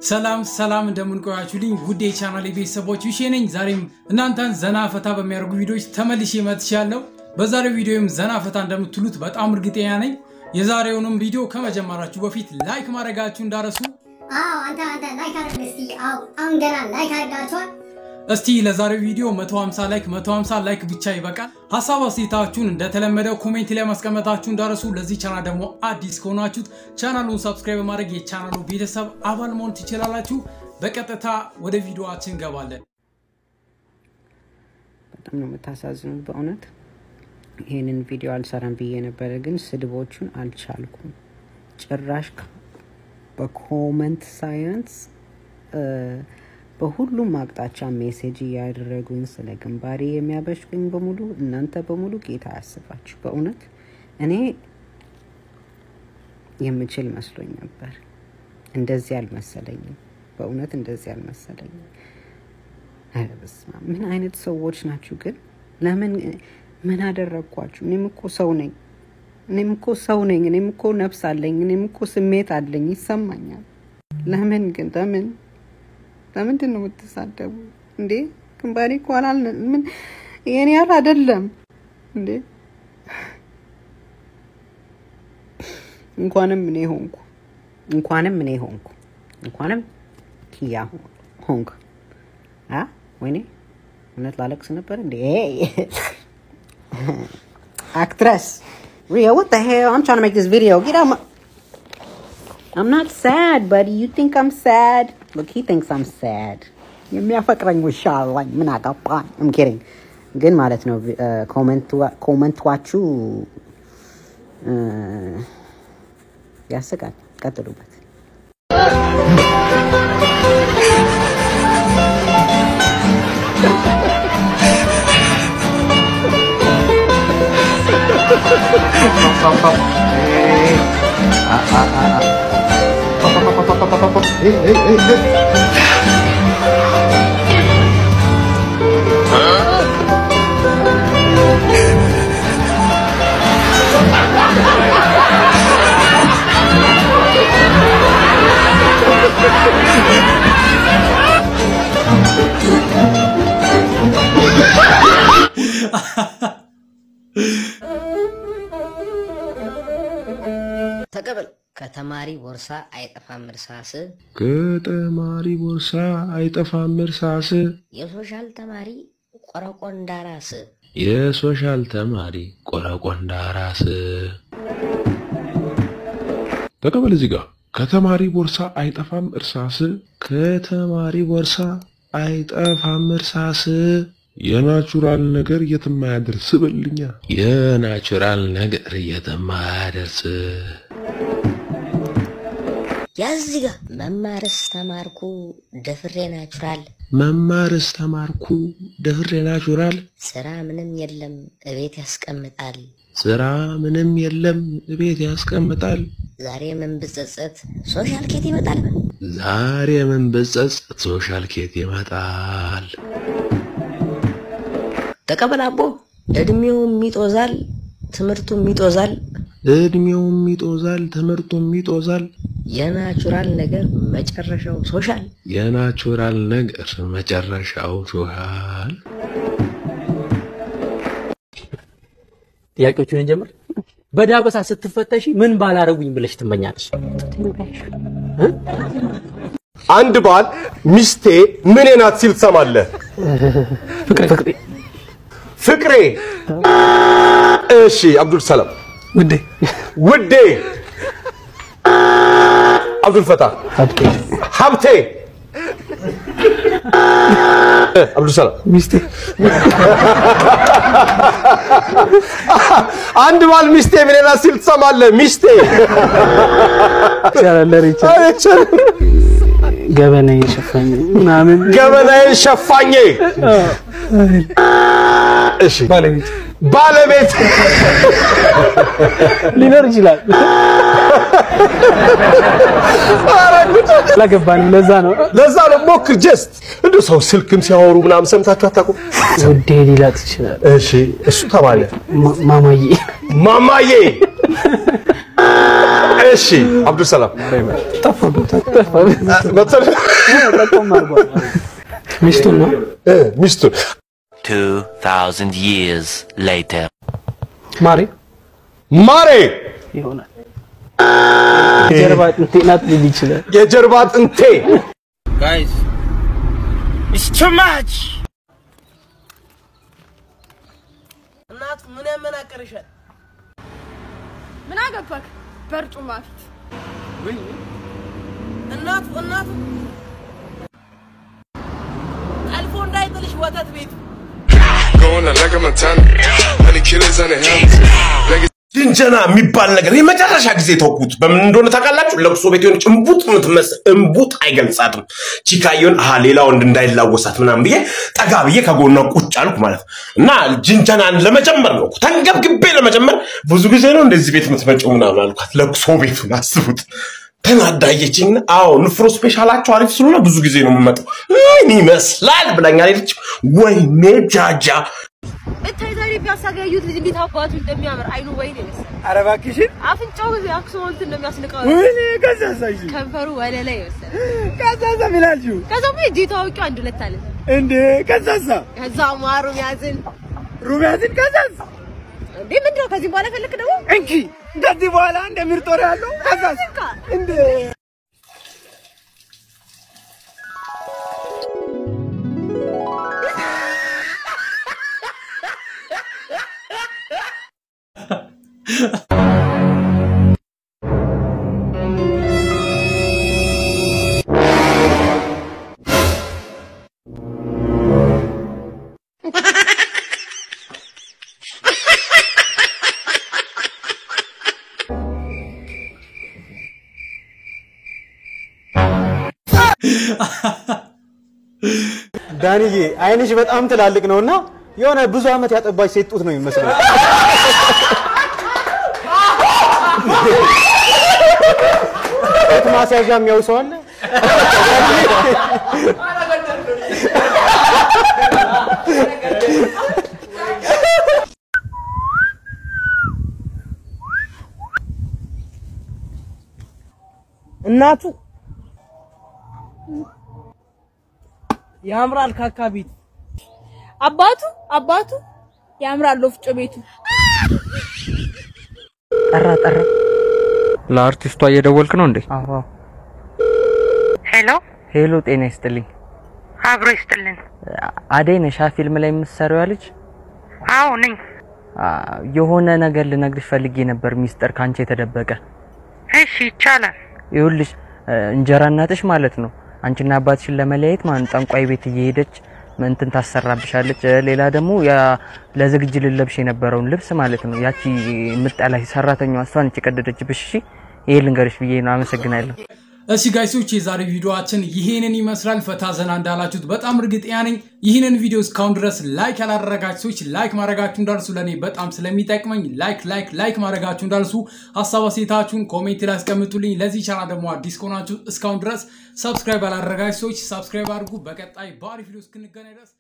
ሰላም ሰላም እንደምንቆያችሁልኝ ውድ የቻናል ቤተሰቦች ይሼ ነኝ። ዛሬም እናንተን ዘና ፈታ በሚያደርጉ ቪዲዮዎች ተመልሼ መጥቻለሁ። በዛሬው ቪዲዮም ዘና ፈታ እንደምትሉት በጣም እርግጠኛ ነኝ። የዛሬውንም ቪዲዮ ከመጀመራችሁ በፊት ላይክ ማድረጋችሁ እንዳረሱ። አዎ አንተ አንተ ላይክ አድርግ እስቲ። አዎ አሁን ገና ላይክ አድርጋችኋል። እስቲ ለዛሬው ቪዲዮ 150 ላይክ 150 ላይክ ብቻ ይበቃል። ሀሳብ አስተያየታችሁን እንደተለመደው ኮሜንት ላይ ማስቀመጣችሁ እንዳረሱ። ለዚህ ቻናል ደግሞ አዲስ ከሆናችሁት ቻናሉን ሰብስክራይብ በማድረግ የቻናሉ ቤተሰብ አባል መሆን ትችላላችሁ። በቀጥታ ወደ ቪዲዮአችን እንገባለን። በጣም ነው የምታሳዝኑት በእውነት ይህንን ቪዲዮ አልሰራም ብዬ ነበረ፣ ግን ስድቦቹን አልቻልኩም። ጭራሽ ከ- በኮመንት ሳይንስ በሁሉም አቅጣጫ ሜሴጅ እያደረጉኝ ስለ ግንባሬ የሚያበሽቁኝ በሙሉ እናንተ በሙሉ ጌታ ያስባችሁ። በእውነት እኔ የምችል መስሎኝ ነበር። እንደዚህ አልመሰለኝም። በእውነት እንደዚህ አልመሰለኝም። ኧረ በስመ አብ! ምን አይነት ሰዎች ናችሁ ግን? ለምን ምን አደረግኳችሁ? እኔም እኮ ሰው ነኝ። እኔም እኮ ሰው ነኝ። እኔም እኮ ነፍስ አለኝ። እኔም እኮ ስሜት አለኝ፣ ይሰማኛል። ለምን ግን ለምን ለምንድን ነው የምትሳደቡ እንዴ? ግንባሬ እኮ አላል ምን የኔ ያህል አይደለም እንዴ? እንኳንም እኔ ሆንኩ እንኳንም እኔ ሆንኩ እንኳንም ኪያ ሆንክ አ ወይኔ እውነት ላለቅስ ነበር እንዴ? አክትረስ Ria, what the hell? I'm trying to make this video. Get out my. I'm not sad, buddy. You think I'm sad? Look, he thinks I'm sad. የሚያፈቅረኝ ውሻ አለኝ። ምን አገባኝ? I'm kidding. ግን ማለት ነው ኮመንቷችሁ ያስቃል። ቀጥሉበት። ተቀበል ከተማሪ ቦርሳ አይጠፋም እርሳስ ከተማሪ ቦርሳ አይጠፋም እርሳስ የሶሻል ተማሪ ቆረቆንዳ ራስ የሶሻል ተማሪ ቆረቆንዳ ራስ ተቀበል እዚህ ጋር ከተማሪ ቦርሳ አይጠፋም እርሳስ ከተማሪ ቦርሳ አይጠፋም እርሳስ የናቹራል ነገር የትም አያደርስ በልኛ የናቹራል ነገር የትም አያደርስ ያዝ ጋ መማርስ ተማርኩ ደፍሬ ናቹራል መማርስ ተማርኩ ደፍሬ ናቹራል ስራ ምንም የለም እቤት ያስቀምጣል ስራ ምንም የለም ቤት ያስቀምጣል ዛሬ ምን ብጸጸት ሶሻል ኬት ይመጣል ዛሬ ምን ብጸጸት ሶሻል ኬት ይመጣል ተቀበል አቦ እድሜውም ይጦዛል ትምህርቱም ይጦዛል እድሜውም ይጦዛል ትምህርቱም ይጦዛል የናቹራል ነገር መጨረሻው ሶሻል የናቹራል ነገር መጨረሻው ሶሻል ጥያቄዎቹን እንጀምር። በዳበሳ ስትፈተሺ ምን ባላረጉኝ ብለሽ ትመኛለሽ? አንድ ባል ሚስቴ ምኔ ናት ሲል ትሰማለህ? ፍቅሬ ፍቅሬ። እሺ፣ አብዱል ሰላም ውዴ ውዴ። አብዱል ፈታ ሀብቴ ሀብቴ። አብዱል ሰላም ሚስቴ አንድ ባል ሚስቴ ምኔ ናት ሲል ትሰማለህ? ሚስቴ ይቻላል ሪቻ አይቻልም። ገበና የሸፈኝ ምናምን ገበናዬን ሸፋኜ። እሺ ባለቤት ባለቤት ሊኖር ይችላል። አላገባንም። ለዛ ነው ለዛ ነው ሞክር። ጀስት እንደ ሰው ስልክም ሲያወሩ ምናምን ሰምታችሁ አታውቁም? ውዴ ሊላ ትችላል። እሺ እሱ ተባለ ማ- ማማዬ ማማዬ። እሺ አብዱልሰላም መሰለህ ሚስቱን ነው እ ሚስቱን 2000 years later. ማሬ ማሬ ይሆናል። ጀርባ አጥንቴ ናት ሊል ይችላል። የጀርባ አጥንቴ Guys, it's too much. እናቱ ምን ያመናቀርሻል? ምን አገባክ? በርጩማ ፊት እናቱ እናቱ ጠልፎ እንዳይጥልሽ ወተት ቤቱ ጅንጀና የሚባል ነገር የመጨረሻ ጊዜ ተውኩት። በምን እንደሆነ ታውቃላችሁ? ለቅሶ ቤት የሆነች እምቡጥ የምትመስል እምቡጥ አይገልጻትም። ቺካየውን አሀ ሌላ ወንድ እንዳይላወሳት ምናምን ብዬ ጠጋ ብዬ ከጎኗ ቁጭ አልኩ ማለት ነው። እና ጅንጀናን ለመጨመር ነው እኮ ተንገብግቤ ለመጨመር ብዙ ጊዜ ነው እንደዚህ ቤት የምትመጪው ምናምን አልኳት። ለቅሶ ቤቱን አስቡት። ተናዳየችኝ። አዎ ንፍሮ ስፔሻላቸው አሪፍ ስለሆነ ብዙ ጊዜ ነው የምመጣው። ምን ይመስላል ብላኝ አለች። ወይኔ ጃጃ እታይ ዛሬ ፒያሳ ጋር ያዩት ልጅ እንዴት አባቱ እንደሚያምር አይኑ ወይን ይመስል ኧረ እባክሽን አፍንጫው የአክሱማዊት እንደሚያስንቀው ወይኔ ከዛሳሽ ከንፈሩ ወለላ ይመስል ከዛሳ ምን አልሽው ከዛም እጄ ታዋቂው አንድ ሁለት አለ እንዴ ከዛሳ ከዛ ማሩ ያዝን ሩቢያትን ከዛስ እንዴ ምንድን ነው ከዚህ በኋላ ፈለክ ደግሞ እንኪ ከዚህ በኋላ እንደ ምርጦር ያለው ከዛስ እንዴ ዳንዬ አይንሽ በጣም ትላልቅ ነውና የሆነ ብዙ አመት ያጠባች ሴት ጡት ነው የሚመስለው። ጡት ማስያዣ የሚያው ሰው አለ? እናቱ ያምራል ካካ ቤት አባቱ አባቱ ያምራል ወፍጮ ቤቱ ጠራ ጠራ። ለአርቲስቷ እየደወልክ ነው እንዴ? አዎ ሄሎ ሄሎ፣ ጤና ይስጥልኝ። አብሮ ይስጥልን። አደይ ነሻ ፊልም ላይ የምትሰሪዋ ልጅ? አዎ ነኝ። አ፣ የሆነ ነገር ልነግርሽ ፈልጌ ነበር፣ ሚስጥር ካንቺ የተደበቀ። እሺ ይቻላል። ይኸውልሽ እ፣ እንጀራ እናትሽ ማለት ነው አንቺና አባትሽን ለመለያየት ማለት ጠንቋይ ቤት እየሄደች እንትን ታሰራብሻለች። እ፣ ሌላ ደግሞ ያ ለዝግጅ ልለብሽ የነበረውን ልብስ ማለት ነው ያቺ የምጠላሽ ሰራተኛዋ እሷ ነች የቀደደችብሽ። እሺ ይሄ ልንገርሽ ብዬ ነው። አመሰግናለሁ። እሺ ጋይሶች የዛሬ ቪዲዮአችን ይሄንን ይመስላል። ፈታ ዘና እንዳላችሁት በጣም እርግጠኛ ነኝ። ይህንን ቪዲዮ እስካሁን ድረስ ላይክ ያላደረጋችሁ ሰዎች ላይክ ማድረጋችሁ እንዳልሱ ለእኔ በጣም ስለሚጠቅመኝ ላይክ ላይክ ላይክ ማድረጋችሁ እንዳልሱ፣ ሀሳብ አስተያየታችሁን ኮሜንት ላይ አስቀምጡልኝ። ለዚህ ቻናል ደግሞ አዲስ ከሆናችሁ እስካሁን ድረስ ሰብስክራይብ ያላደረጋችሁ ሰዎች ሰብስክራይብ አድርጉ። በቀጣይ በአሪፍ ቪዲዮ እስክንገናኝ ድረስ